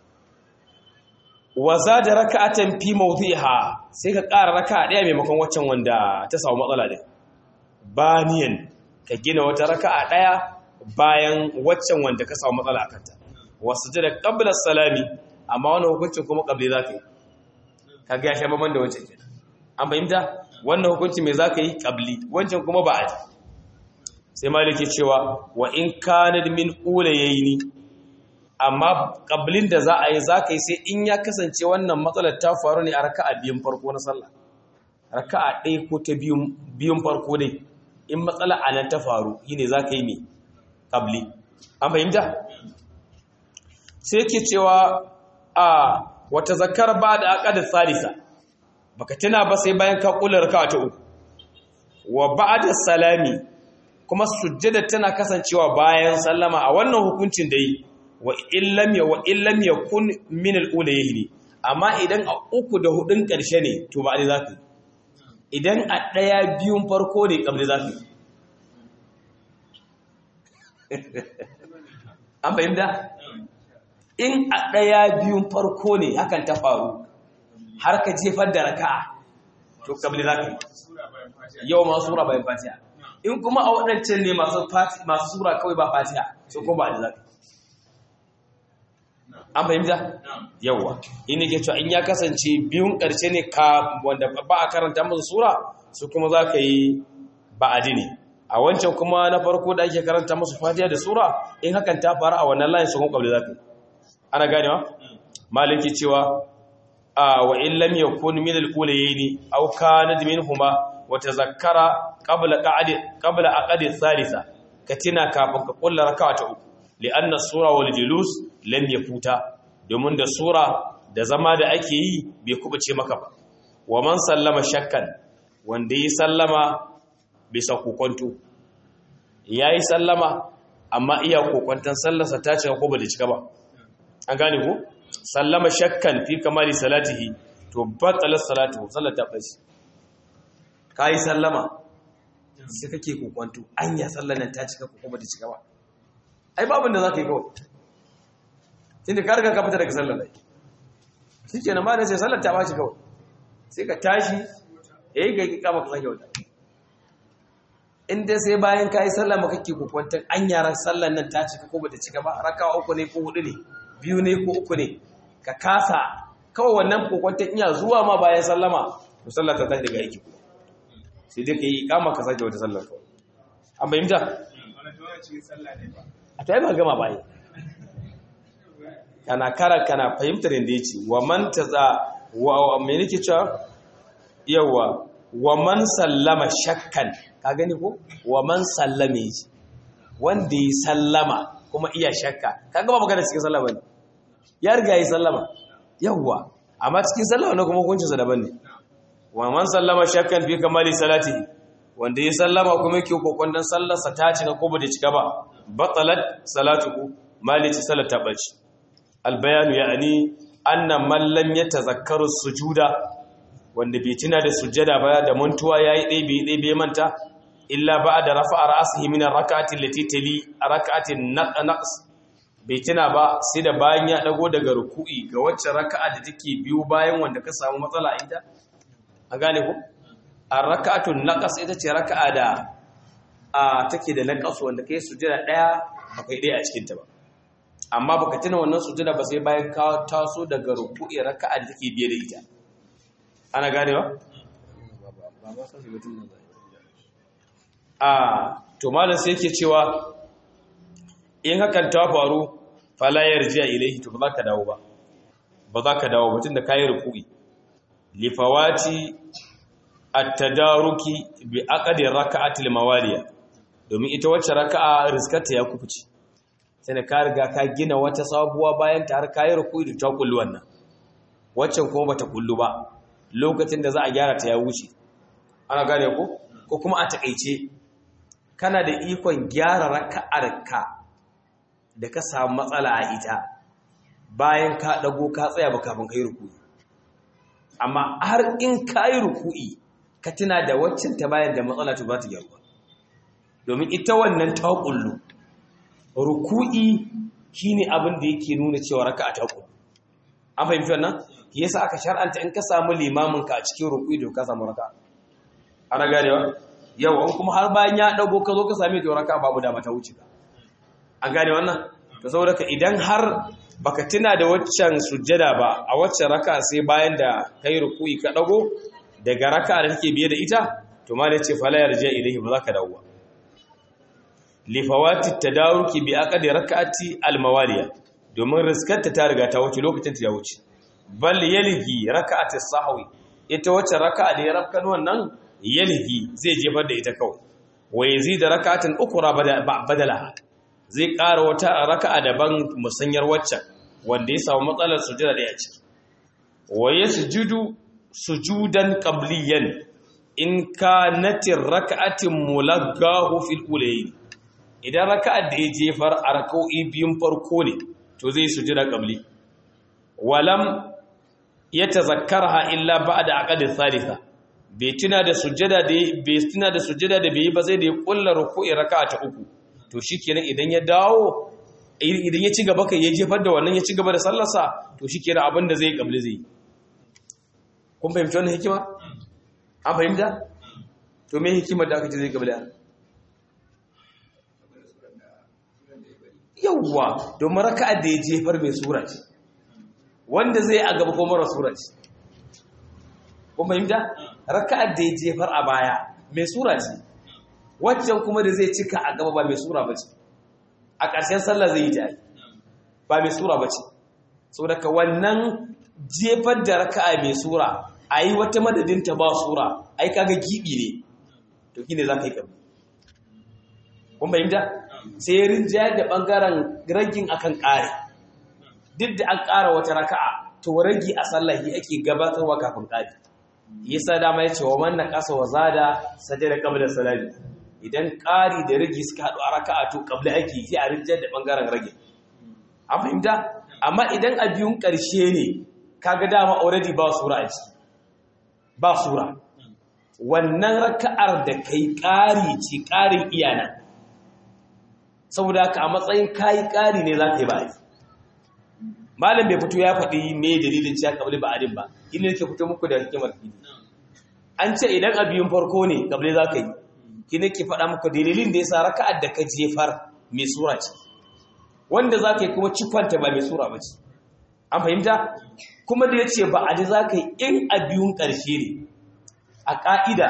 A: wa zada raka'atan fi mawdhiha sai ka ƙara raka'a ɗaya maimakon waccan wanda ta samu matsala din baniyan ka gina wata raka'a ɗaya bayan waccan wanda ka samu matsala a kanta wasu jira qabla salami amma wannan hukuncin kuma qabli zaka yi kaga ya sha baban da wancan kenan an fahimta wannan hukunci me zaka yi qabli wancan kuma ba a ji sai maliki cewa wa in kanad min ulayni amma qablin da za a yi zaka yi sai in ya kasance wannan matsalar ta faru ne a raka'a biyun farko na sallah raka'a ɗaya ko ta biyun biyun farko dai in matsala a nan ta faru shine zaka yi me qabli an fahimta sai yake cewa a wata zakar ba da aqad salisa baka tuna ba sai bayan ka kula raka'a ta uku wa ba'da salami kuma sujjada tana kasancewa bayan sallama a wannan hukuncin da yi wa illam ya wa illam yakun min al-ulayhi amma idan a uku da hudun karshe ne to ba dai zaka idan a daya biyun farko ne kabli zaka an fahimta in a daya biyun farko ne hakan ta faru har ka jefar da raka'a to kabli zaka yau ma sura bayan fatiha in kuma a waɗancan ne masu sura kawai ba fatiha so ko ba da zaka an fahimta yawwa in ne ke cewa in ya kasance biyun ƙarshe ne ka wanda ba a karanta musu sura su kuma za ka yi ba'adi ne a wancan kuma na farko da ake karanta musu fatiha da sura in hakan ta faru a wannan layin su kuma ƙabli za ka yi ana ganewa maliki cewa a wa in lam yakun min al-ulayaini aw kanat minhuma wa tazakkara qabla qa'di qabla aqdi thalitha katina kafin ka kulla raka'a ta uku li'anna sura wal julus lam yafuta domin da sura da zama da ake yi bai kubuce maka ba wa man sallama shakkan wanda yi sallama bisa kokonto yayi sallama amma iya kokonton sallarsa ta cika ko ba da cika ba an gane ko sallama shakkan fi kamali salatihi to batalar salatu sallata bashi kai sallama sai kake kokonto anya sallar nan ta cika ko ba ta cika ba ai babin da zaka yi kawai tunda ka riga ka fita daga sallar lai shikenan ma da sai sallar ta bashi kawai sai ka tashi eh ga ki kama ka sake wata in dai sai bayan kai sallar maka kake kokonton anya ran sallar nan ta cika ko ba ta cika ba raka'a uku ne ko hudu ne biyu ne ko uku ne ka kasa kawai wannan kokwantar iya zuwa ma bayan sallama to sallar ta tashi daga aiki sai dai ka yi kama ka sake wata sallar kawai an bayyanta a ta yi ba gama bayan kana kara kana fahimtar yadda ya ce wa man ta za wa mai nake cewa yawa wa man sallama shakkan ka gani ko wa man sallame shi wanda ya sallama kuma iya shakka kaga ba magana cikin sallama ne ya riga yi sallama yawwa amma cikin sallama ne kuma hukuncin sa daban ne wa man sallama shakkan fi kamali salati wanda ya sallama kuma yake kokon dan sallar sa ta cika ko ba ta cika ba batalat salatuhu mali ta salat ta bace al bayanu ya'ni anna man lam yatazakkaru sujuda wanda bai tuna da sujjada ba da mantuwa yayi dai bai dai bai manta illa ba'da rafa'a ra'sihi min ar-rak'ati allati tali rak'ati naqs bai tuna ba sai da bayan ya dago daga ruku'i ga wacce raka'a da take biyu bayan wanda ka samu matsala ita an gane ku ar-rak'atu naqs ita ce raka'a da a take da naqas wanda kai sujjada daya akwai daya a cikin ta ba amma baka tuna wannan sujada ba sai bayan ka taso daga ruku'i raka'a da take biye da ita ana ganewa a to malam sai yake cewa in hakan ta faru fala yarji'a ilayhi to ba za ka dawo ba ba za ka dawo mutum da kayi ruku'i lifawati at-tadaruki bi aqdi raka'ati al-mawaliya domin ita wacce raka'a rizkata ya kufuci sai ka riga ka gina wata sabuwa bayan ta har kayi ruku'i da ta kullu wannan waccan kuma bata kullu ba lokacin da za a gyara ta ya wuce ana gane ko ko kuma a takeice kana da ikon gyara raka'ar ka da ka samu matsala a ita bayan ka dago ka tsaya ba kafin kai ruku'i amma har in kayi ruku'i ka tuna da waccan ta bayan da matsala to ba ta gyaru ba domin ita wannan ta kullu ruku'i shine abin da yake nuna cewa raka'a ta kullu an fahimci wannan yasa aka shar'anta in ka samu limamin ka a cikin ruku'i da ka samu raka'a ana ganewa yau an kuma har bayan ya dago ka zo ka same ta raka'a babu da mata wuce ka an gane wannan to saboda ka idan har baka tuna da waccan sujjada ba a waccan raka'a sai bayan da kai ruku'i ka dago daga raka'a da take biye da ita to ma ne ce fala yarja ilahi ba za ka dawo ba lifawati tadaruki bi aqdi rak'ati almawaliya domin riskarta ta riga ta wuce lokacin ta ya wuce bal yalgi rak'ati sahwi ita wacce raka'a da ya rafkan wannan yalgi zai jefar da ita kawai wa yazid rak'atan ukra badala zai ƙara wata raka'a daban musanyar waccan wanda ya samu matsalar sujada da ya ciki wa yasjudu sujudan qabliyan in kanatir rak'atin mulaggahu fil ulayn idan raka'ar da ya jefar a raka'o'i biyun farko ne to zai sujada qabli walam yatazakkarha illa ba'da aqdi thalitha bai tuna da sujada da bai tuna da sujada da bai ba sai da ya kulla ruku'i raka'a ta uku to shikenan idan ya dawo idan ya ci gaba kai ya jefar da wannan ya ci gaba da sallarsa to shikenan abin da zai qabli zai kun fahimci wannan hikima an fahimta to me hikimar da aka ce zai qabli yawwa domin raka'ar da ya jefar mai sura ce wanda zai a gaba ko mara sura ce kuma fahimta raka'ar da ya jefar a baya mai sura ce waccan kuma da zai cika a gaba ba mai sura ba ce a ƙarshen sallah zai yi ta yi ba mai sura ba ce sau daga wannan jefar da raka'a mai sura a yi wata madadinta ba sura ai kaga giɓi ne to ki ne za ka yi ƙabi kun fahimta sai rinjayar da ɓangaren ragin akan ƙare duk da an ƙara wata raka'a to ragi a sallahi ake gabatarwa kafin ƙari yasa dama ya ce wa manna ƙasa wa zada sajada qabla salami idan ƙari da ragi suka haɗu a raka'a to qabla ake sai a rinjayar da ɓangaren ragi an fahimta amma idan a biyun ƙarshe ne kaga dama already ba sura a ciki ba sura wannan raka'ar da kai ƙari ce ƙarin iyana saboda haka a matsayin kayi ƙari ne za ka yi ba'adi malam bai fito ya faɗi me dalilin cewa kabli ba'adin ba ina yake fito muku da hikimar fili an ce idan a biyun farko ne kabli za ka yi ki ne ke faɗa muku dalilin da ya sa raka'ar da ka jefar mai sura ce wanda za ka yi kuma cikwanta ba mai sura ba ce an fahimta kuma da ya ce ba'adi za ka yi in a biyun ƙarshe ne a ƙa'ida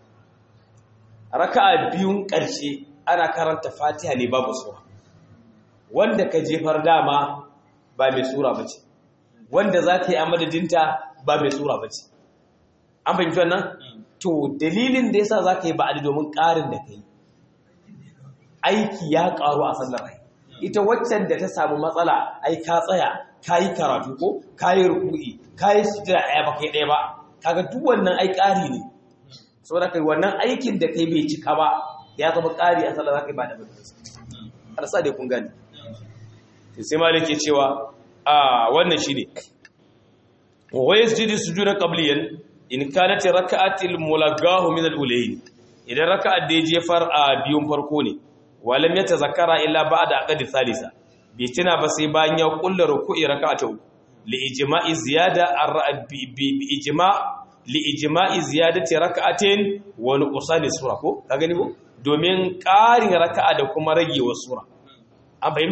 A: raka'a biyun ƙarshe ana karanta fatiha ne babu sura wanda ka jefar dama ba mai sura ba ce wanda za ka yi a madadinta ba mai sura ba ce an fahimci wannan to dalilin da yasa za ka yi ba'adi domin ƙarin da ka yi aiki ya ƙaru a sallar rai ita waccan da ta samu matsala ai ka tsaya ka yi karatu ko ka yi ruku'i ka yi sujira ɗaya ba kai ɗaya ba kaga duk wannan ai ƙari ne saboda kai wannan aikin da kai bai cika ba ya zama ƙari a sallah za ka yi ba da mutunci alasa dai kun gani sai malik ke cewa a wannan shi ne wa yasjudu sujudan qabliyan in kanat raka'atil mulagahu min al-ulayn idan raka'at da ya jefar a biyun farko ne walam yatazakkara illa ba'da aqdi thalitha bai tuna ba sai bayan ya kulla ruku'i raka'atu li ijma'i ziyada bi ijma' li ijma'i ziyadati raka'atin wa nuqsani sura ko ka gani ko domin ƙarin raka'a da kuma ragewar sura an fahimta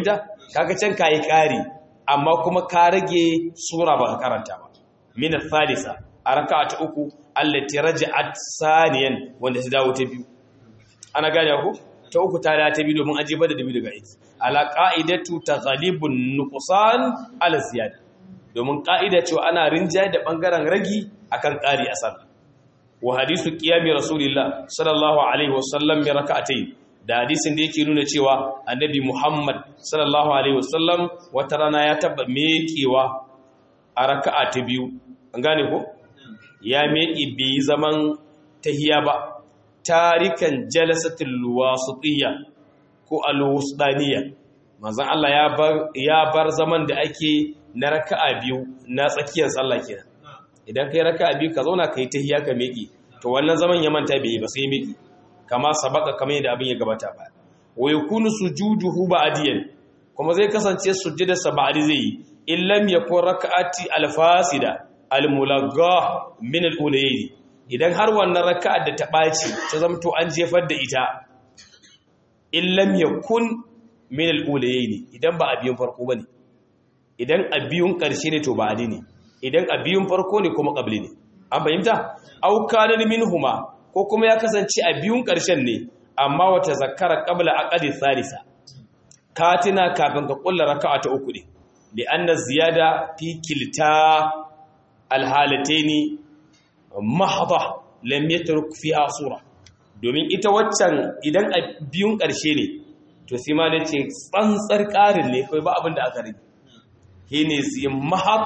A: kaga can kai kari amma kuma ka rage sura ba ka karanta ba min al-thalitha a raka'a ta uku allati raja'at saniyan wanda ta dawo ta biyu ana gane ku ta uku ta dawo ta biyu domin aje bada da biyu daga aiki ala qa'idatu taghlibun nuqsan ala ziyada domin qa'ida cewa ana rinjaye da bangaren ragi akan ƙari a sallah wa hadisu qiyami rasulillah sallallahu alaihi wasallam bi rak'atayn da hadisin da yake nuna cewa annabi Muhammad sallallahu alaihi wasallam wata rana ya taba mekewa a raka'a ta biyu an gane ko ya meki bi zaman tahiya ba tarikan jalasatul wasitiyya ko alwusdaniyya manzon Allah ya bar ya bar zaman da ake na raka'a biyu na tsakiyar sallah kenan idan kai raka'a biyu ka zauna kai tahiya ka meki to wannan zaman ya manta bai ba sai meki kama sabaka kamar yadda abin ya gabata ba wa yakunu sujuduhu ba'diyan kuma zai kasance sujjada sab'adi zai yi in lam yakun raka'ati alfasida almulagha min al-ulayni idan har wannan raka'ar da ta baci ta zamto an jefar da ita in lam yakun min al-ulayni idan ba a biyun farko bane idan a biyun karshe ne to ba'adi ne idan a biyun farko ne kuma qabli ne an fahimta aw kana minhuma ko kuma ya kasance a biyun ƙarshen ne amma wata zakara qabla aqdi thalitha katina kafin ka kulla raka'a ta uku ne li anna ziyada fi kilta alhalataini mahdha lam yatruk fiha sura domin ita waccan idan a biyun ƙarshe ne to sai ma da ce tsantsar ƙarin ne kai ba abin da aka rage shine zai mahad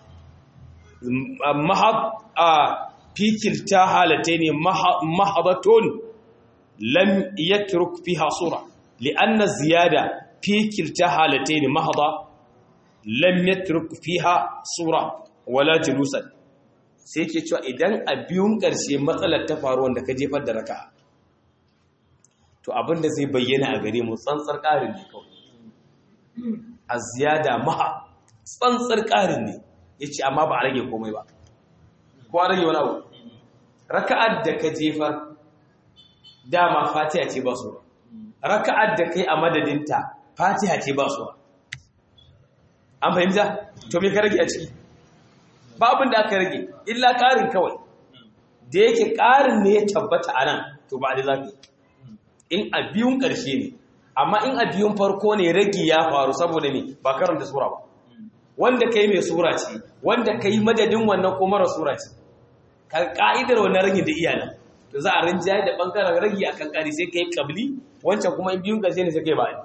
A: mahad a fikilta halatai ne mahabatun lam yatruk fiha sura li'anna ziyada fikilta halatai ne mahada lam yatruk fiha sura wala julusan sai ke cewa idan a biyun ƙarshe matsalar ta faru wanda ka jefar da raka to abinda zai bayyana a gare mu tsantsar ƙarin ne kawai a ziyada maha tsantsar ƙarin ne ya ce amma ba a rage komai ba ko a rage wani abu raka'ar da ka jefar dama fatiha ce ba su raka'ar da kai a madadinta fatiha ce ba su an fahimta to me ka rage a ciki ba abin da aka rage illa ƙarin kawai da yake ƙarin ne ya tabbata a nan to ba da zafi in a biyun ƙarshe ne amma in a biyun farko ne rage ya faru saboda ne ba karanta sura ba wanda kai mai sura ce wanda kai madadin wannan ko mara sura ce ka'idar wannan rage da iyana to za a rinjaye da bangaren rage akan kari sai kai kabli wancan kuma in biyun ƙarshe ne sai kai ba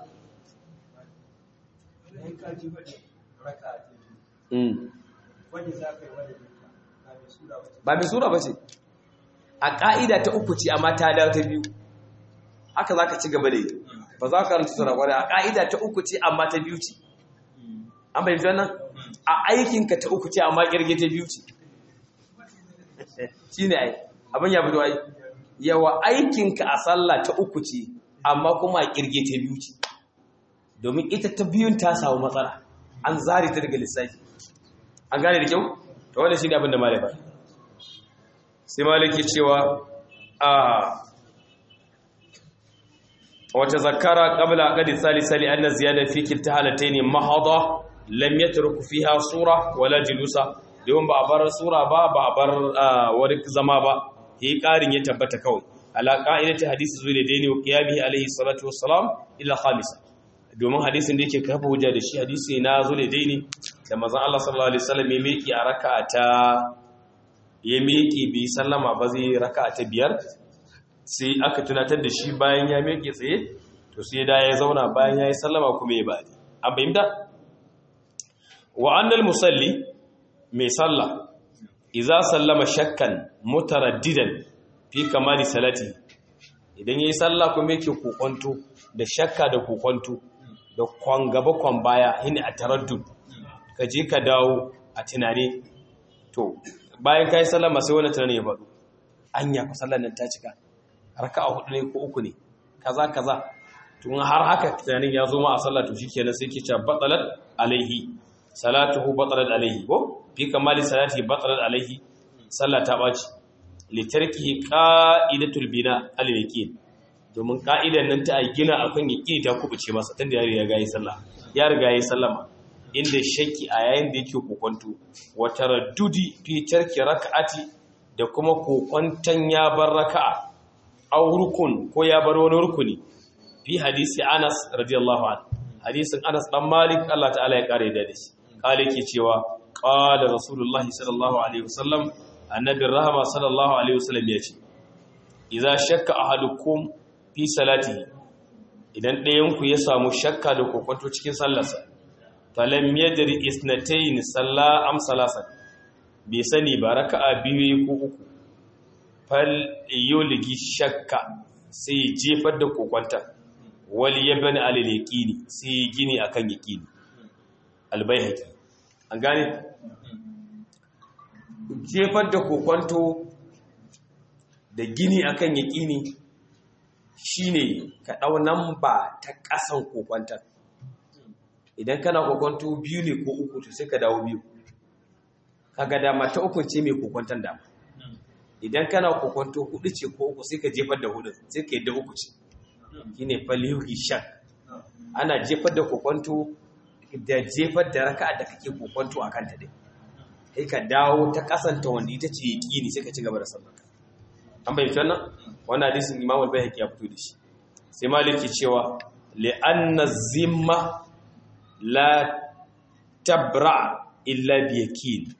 A: ba mai sura ba ce a ƙa'ida ta uku ce amma ta dawo ta biyu haka za ka ci gaba da yi ba za ka rantsu sura kwarai a ƙa'ida ta uku ce amma ta biyu ce an bai wannan a aikinka ta uku ce amma ƙirge ta biyu ce shi ne ai abin ya fito ai yawa aikinka a sallah ta uku ce amma kuma a ƙirge ta biyu ce domin ita ta biyun ta samu matsala an zare ta daga lissafi an gane da kyau ta wanda shi ne abin da malai ba sai malaki cewa a wata zakara qabla qadi salisali anna ziyada fi kilta halatayn mahada lam yatruku fiha sura wala julusa don ba a bar sura ba ba a bar wani zama ba yi karin ya tabbata kawai ala qa'idati hadisi zuwa da ne wa qiyamihi alaihi salatu wassalam ila khamisa domin hadisin da yake kafa hujja da shi hadisi na zuwa da ne da manzon Allah sallallahu alaihi wasallam ya miki a raka'a ta ya miki bi sallama ba zai raka'a ta biyar sai aka tunatar da shi bayan ya meke tsaye to sai da ya zauna bayan ya yi sallama kuma ya bari an fahimta wa annal musalli mai salla iza sallama shakkan mutaraddidan fi kamali salati idan yayi salla kuma yake kokonto da shakka da kokonto da kwan gaba kwan baya hini a taraddud ka je ka dawo a tunane to bayan kai sallama sai wani tunani ya faɗo anya ku sallar nan ta cika raka'a hudu ne ko uku ne kaza kaza tun har haka tunanin ya zo ma a sallah to shikenan sai ke cewa batalat alaihi salatuhu batalat alaihi ko fi kamali salati batalat alaihi sallah ta baci li tarkihi qa'idatul bina al yaqin domin ka'idan nan ta gina akan yaqini ta kubuce masa tunda ya riga yayi sallah ya riga yayi sallama inda shakki a yayin da yake kokonto wa taraddudi fi tarki rak'ati da kuma kokonton ya bar raka'a aw rukun ko ya bar wani rukuni fi hadisi Anas radiyallahu anhu hadisin Anas dan Malik Allah ta'ala ya kare da shi kale ke cewa qala rasulullah sallallahu alaihi wasallam annabi rahama sallallahu alaihi wasallam ya ce idza shakka ahadukum fi salatihi idan ɗayan ku ya samu shakka da kokonto cikin sallarsa falam yadri isnatayn salla am salasa bai sani ba raka'a biyu ko uku fal yulgi shakka sai jefar da kokonta wali yabani alal yaqini sai gini akan yaqini albayhaqi an gane jefar da kokonto da gini akan yaqini shine ka dau namba ta kasan kokonta idan kana kokonto biyu ne ko uku to sai ka dawo biyu kaga dama ta uku ce mai kokonton dama idan kana kokonto hudu ce ko uku sai ka jefar da hudu sai ka yadda uku ce shine falihi shak ana jefar da kokonto da jefar da raka'a da kake kokonto akan ta dai sai ka dawo ta kasanta wanda ita ce yaqini sai ka ci gaba da sallar an bayyana wannan wannan hadisin Imam al-Baihaqi ya fito da shi sai Maliki cewa li anna zimma la tabra illa bi yaqin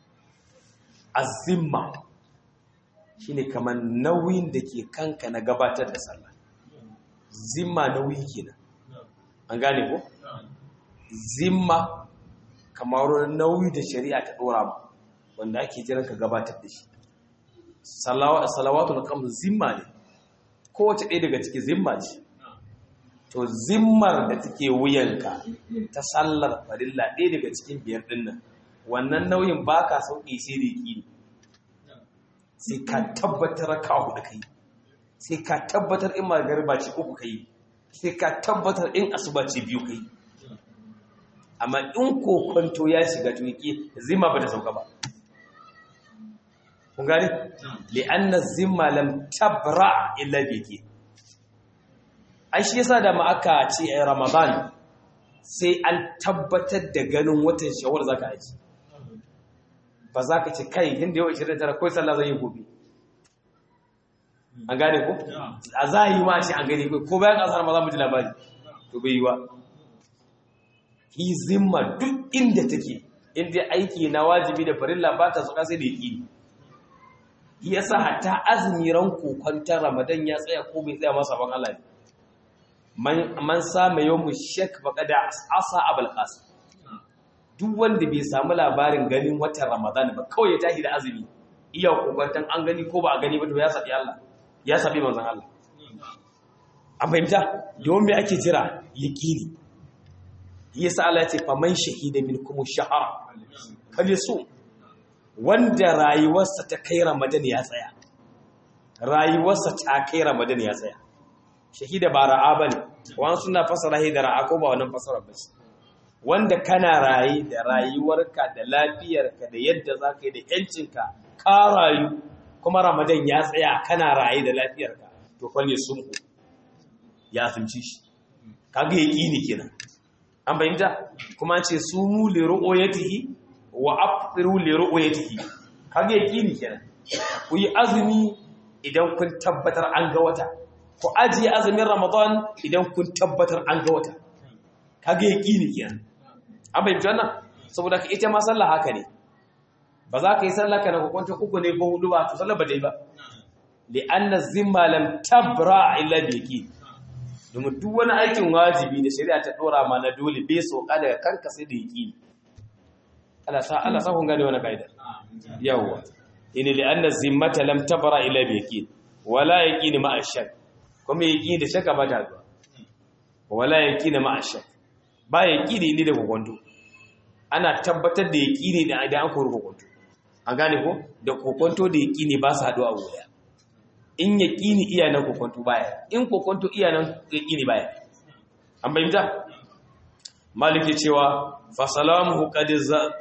A: azimma shine kamar nauyin da ke kanka na gabatar da sallah zimma nauyi kenan an gane ko zimma kamar nauyi da shari'a ta dora ma wanda ake jiran ka gabatar da shi salawatul kam zimma ne kowace ɗaya daga ciki zimma ce to zimmar da take wuyanka ta sallar farilla ɗaya daga cikin biyar ɗin nan wannan nauyin ba ka sauƙi sai da ƙi sai ka tabbatar ka hudu kai sai ka tabbatar in magariba ce uku kai sai ka tabbatar in asuba ce biyu kai amma in kokonto ya shiga tuki zimma ba ta sauka ba kun gani li'anna zimma lam tabra illa biki ai shi yasa da ma aka ce a ramadan sai an tabbatar da ganin watan shawar zaka aji ba za ka ce kai inda yau 29 kawai sallah zai yi gobe an gane ko a za yi ma ce an gani ko bayan kasar ma za mu ji labari to bai yi wa hi zimma duk inda take inda aiki na wajibi da farilla ba ta tsoka sai da yaki yasa hatta azumi ran kokonta ramadan ya tsaya ko bai tsaya masa ban Allah ne man sama yawmu shak faqada asa abul qasim duk wanda bai samu labarin ganin watan ramadan ba kawai ya tashi da azumi iya kokontan an gani ko ba a gani ba to ya sabi Allah ya sabi manzon Allah an fahimta domin me ake jira yaqini yasa Allah ya ce faman shahida minkum shahara falisu wanda rayuwarsa ta kai ramadan ya tsaya rayuwarsa ta kai ramadan ya tsaya shahida ba ra'a bane wani suna fasara da ra'a ko ba wannan fasara ba wanda kana raye da rayuwarka da lafiyarka da yadda za ka yi da yancinka ka rayu kuma ramadan ya tsaya kana raye da lafiyarka to kwalle sun ya asumci shi kaga ya ƙini kenan an bayyanta kuma ce su mu le ru'oyatihi wa afiru le ru'oyatihi kaga ya ƙini kenan ku yi azumi idan kun tabbatar an ga wata ku ajiye azumin ramadan idan kun tabbatar an ga wata kaga ya ƙini kenan an bai wannan saboda ka ita ma sallah haka ne ba za ka yi sallah ka na hukunta uku ne ko hudu ba to sallah ba dai ba li anna zimma lam tabra illa bi yaqin domin duk wani aikin wajibi da shari'a ta dora ma na dole bai soka daga kanka sai da yaqini Allah sa Allah sa kun gane wannan kaida yawa in li anna zimmata lam tabra illa bi yaqin wala yaqini ma ashak kuma yaqini da shaka ba ta zuwa wala yaqini ma ashak ba ya ƙini ne da kokonto ana tabbatar da ya ƙini da idan an kori kokonto an gane ko da kokonto da ya ƙini ba su haɗu a wuya in ya ƙini iya nan kokonto baya in kokonto iya nan ya ƙini baya an bayyanta maliki cewa fasalamuhu qad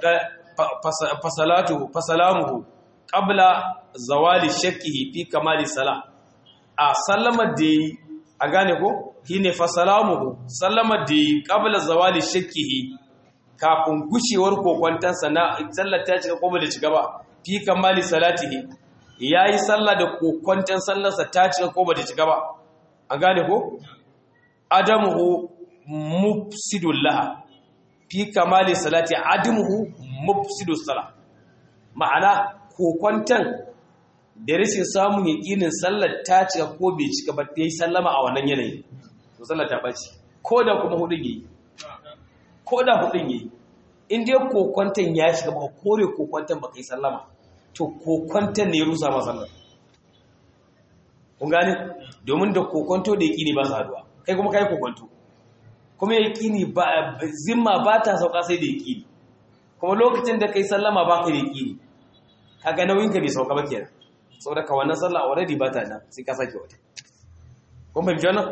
A: fasalatuhu fasalamuhu qabla zawali shakkihi fi kamali sala a sallama da a gane ko shine fa salamuhu sallama da qabla zawali shakkihi kafin gushewar kokwantansa na sallar ta cika ko ba da cika ba fi kamali salatihi yayi sallah da kokwantan sallarsa ta cika ko ba da cika ba a gane ko adamuhu mufsidul laha fi kamali salati adamuhu mufsidus salah ma'ana kokwantan da rashin samun yaƙinin sallar ta cika ko bai cika ba ta yi sallama a wannan yanayi to sallar ta ɓaci ko da kuma hudun yi ko da hudun yi in dai kokwantan ya shiga ba kore kokwantan ba ka yi sallama to kokwantan ne ya rusa ma sallar kun gane domin da kokwanto da yaƙini ba su haduwa kai kuma kai kokwanto kuma yaƙini ba zimma ba ta sauka sai da yaƙini kuma lokacin da kai sallama ba ka da yaƙini kaga nauyinka bai sauka ba kenan saboda ka wannan sallah already ba ta nan sai ka sake wata kun fahimci wannan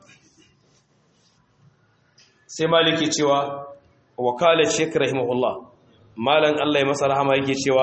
A: sai maliki cewa wakala shek rahimahullah malan Allah ya masa rahama yake cewa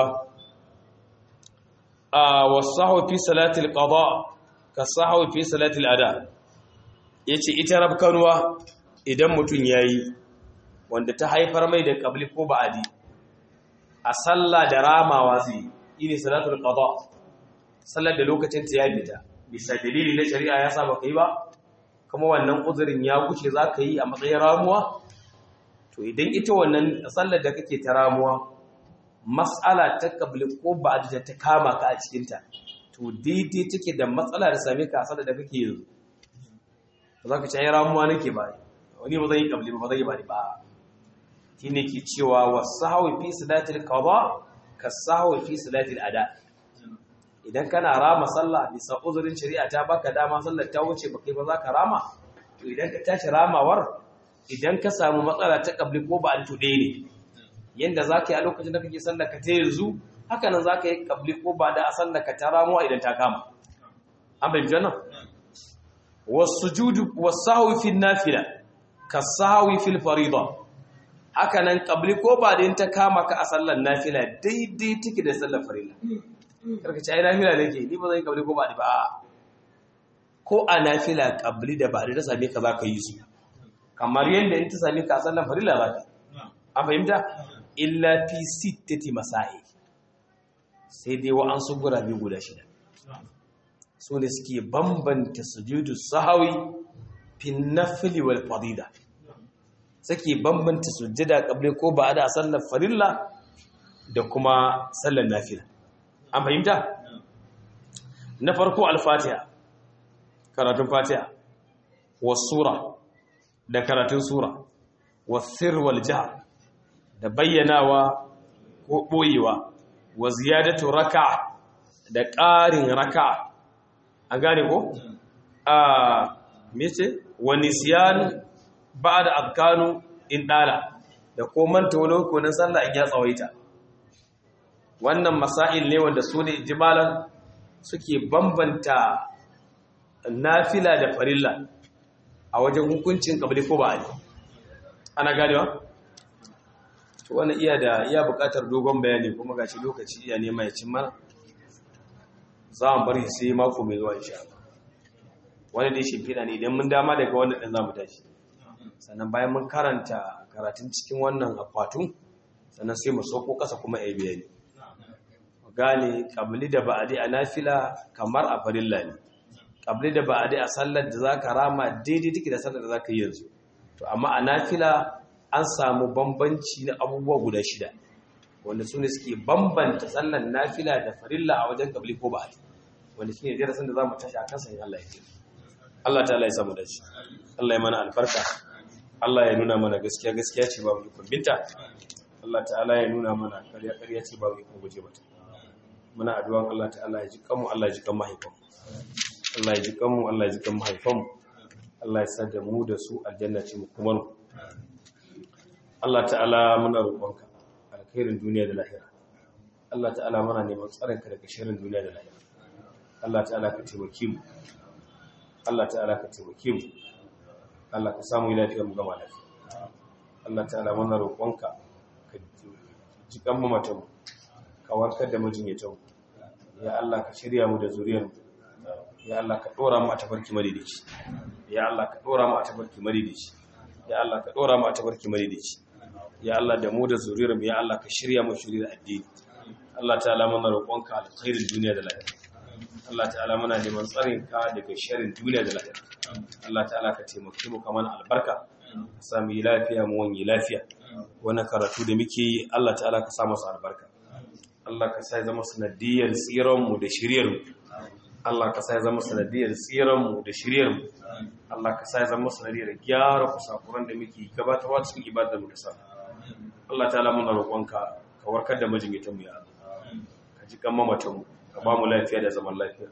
A: a wasahu fi salatil qada ka sahu fi salatil ada yace ita rabkanuwa idan mutun yayi wanda ta haifar mai da qabli ko ba'adi a sallah da ramawa zai yi salatul qada sallar da lokacin ta ya fita bisa dalili na shari'a ya sa baka yi ba kuma wannan uzurin ya guce za ka yi a matsayin ramuwa to idan ita wannan sallar da kake ta ramuwa matsala ta kabli ko ba da ta kama ka a cikinta to daidai take da matsala da same ka a sallar da kake yanzu ba za ka ci ramuwa nake ba wani ba zai yi kabli ba zai yi ba ne ba shi ne ke cewa wasu hawi fi salatul qada ka sahawi fi salatul ada idan kana rama sallah bisa uzurin shari'a ta baka dama sallar ta wuce baka ba za ka rama to idan ka tashi ramawar idan ka samu matsala ta kabli ko ba to ɗaya ne yanda za ka yi a lokacin da kake sallar ka ta yanzu haka nan za ka yi kabli ko ba da a sallar ka ta ramuwa idan ta kama an bai jana wasu judu wasu hawi fil nafila ka sahawi fil farida haka nan kabli ko ba da ta kama ka a sallar nafila daidai take da sallar farila karka ce ai nafila nake ni ba zan kabli ko ba ba ko a nafila kabli da ba da same ka za ka yi su kamar yadda in ta same ka a sallar farila za ka an fahimta illa fi sittati masa'i sai dai wa an su gurabe guda shida su ne suke bambanta sujudu sahawi fi nafili wal fadida suke bambanta sujjada kabli ko ba da sallar farilla da kuma sallar nafila an fahimta na farko al-fatiha karatun fatiha was-sura da karatun sura was-sir wal jahr da bayyanawa ko boyewa wa ziyadatu raka'a da ƙarin raka'a an gane ko a mece wa nisyan ba'da azkanu in dala da ko manta wani hukunin sallah in ya tsawaita wannan masail ne wanda su ne jimalan suke bambanta nafila da farilla a wajen hukuncin kabli ko ba ana ganewa to wannan iya da iya buƙatar dogon bayani kuma gashi lokaci iya nema ya cin mana za mu bari sai mako mai zuwa insha Allah wani dai shimfiɗa ne idan mun dama daga wannan ɗin za mu tashi sannan bayan mun karanta karatun cikin wannan akwatin sannan sai mu sauko ƙasa kuma ya bayani gane kabli da ba'adi a nafila kamar a farilla ne kabli da ba'adi a sallar da zaka rama daidai take da sallar da zaka yi yanzu to amma a nafila an samu bambanci na abubuwa guda shida wanda su ne suke bambanta sallar nafila da farilla a wajen kabli ko ba'adi wanda shine darasin da zamu tashi a kansa in Allah ya ji Allah ta'ala ya samu dace Allah ya mana albarka Allah ya nuna mana gaskiya gaskiya ce ba mu binta Allah ta'ala ya nuna mana ƙarya ƙarya ce ba mu guje mata muna addu'an Allah ta'ala ya ji kanmu Allah ya ji kan mahaifanmu Allah ya ji kanmu Allah ya ji kan mahaifanmu Allah ya sa da mu da su aljanna ce mu kuma mu Allah ta'ala muna roƙonka alkhairin duniya da lahira Allah ta'ala muna neman tsaronka daga sharrin duniya da lahira Allah ta'ala ka taimake mu Allah ta'ala ka taimake mu Allah ka samu lafiya mu gama lafiya Allah ta'ala muna roƙonka ka ji kan mu mata mu ka warkar da mijinyatanmu ya Allah ka shirya mu da zuriyar ya Allah ka dora mu a tafarki madidici ya Allah ka dora mu a tafarki madidici ya Allah ka dora mu a tafarki madidici ya Allah da mu da zuriyar mu ya Allah ka shirya mu shirya addini Allah ta'ala muna roƙonka alkhairin duniya da lahira Allah ta'ala muna neman tsarin ka daga sharrin duniya da lahira Allah ta'ala ka taimake mu kamar albarka ka samu yi lafiya mu wani lafiya wani karatu da muke yi Allah ta'ala ka sa masa albarka Allah ka sa zama sanadiyar tsiran mu da shiryar mu Allah ka sa zama sanadiyar tsiran mu da shiryar mu Allah ka sa zama sanadiyar gyara kusakuran da muke gabatarwa cikin ibadar mu da sa Allah ta'ala muna roƙonka ka warkar da majingitan mu ya Allah ka ji kan mamatan mu ka ba mu lafiya da zaman lafiya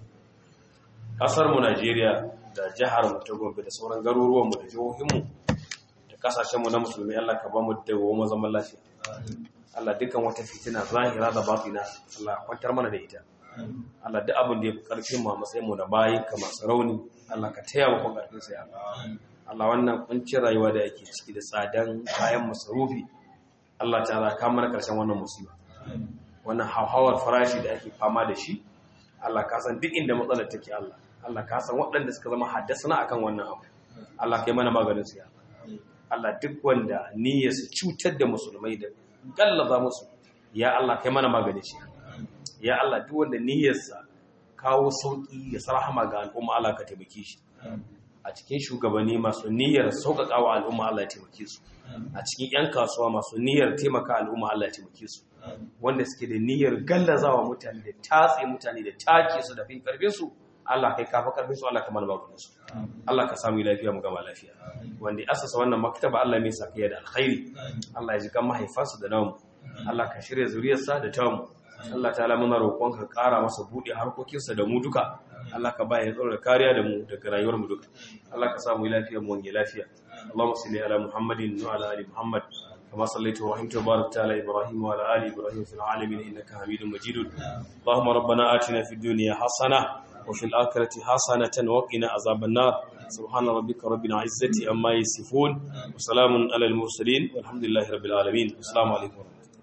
A: kasar mu Najeriya da jihar mu ta Gombe da sauran garuruwan mu da jihohin mu da kasashen mu na musulmi Allah ka ba mu da goma zaman lafiya Allah dukkan wata fitina zahira da batina Allah kwantar mana da ita Allah duk abin da ya fi karfin mu a matsayin mu da bayin ka masu rauni Allah ka taya mu karfin sa ya Allah wannan kuncin rayuwa da yake ciki da tsadan kayan masarufi Allah ta'ala ka mana karshen wannan musiba wannan hauhawar farashi da ake fama da shi Allah ka san duk inda matsalar take Allah Allah ka san waɗanda suka zama haddasa akan wannan abu Allah kai mana maganin su ya Allah duk wanda niyyar su cutar da musulmai da gallaza musu ya Allah kai mana maganin shi ya Allah duk wanda niyyarsa kawo sauki ya sarhama ga al'umma Allah ka taimake shi a cikin shugabanni masu niyyar sauƙaƙa wa al'umma Allah ya taimake su a cikin 'yan kasuwa masu niyyar taimaka al'umma Allah ya taimake su wanda suke da niyyar gallazawa mutane da tatse mutane da take su da fin karfin su Allah kai kafa karfin su Allah ka mana maganin su Allah ka samu lafiya mu gama lafiya wanda asasa wannan maktaba Allah mai sa kai da alkhairi Allah ya ji kan mahaifansa da namu Allah ka shirya zuriyarsa da tamu Allah ta'ala muna roƙon ka ƙara masa buɗe harkokinsa da mu duka Allah ka baya tsaro da kariya da mu daga rayuwar mu duka Allah ka samu lafiya mu wange lafiya Allahumma salli ala Muhammadin wa ala ali Muhammad كما صليت ورحمت وباركت على إبراهيم وعلى آل إبراهيم في العالمين إنك حميد مجيد اللهم ربنا آتنا في الدنيا حسنة وفي الآخرة حسنة وقنا عذاب النار سبحان ربك رب العزة أما يصفون وسلام على المرسلين والحمد لله رب العالمين السلام عليكم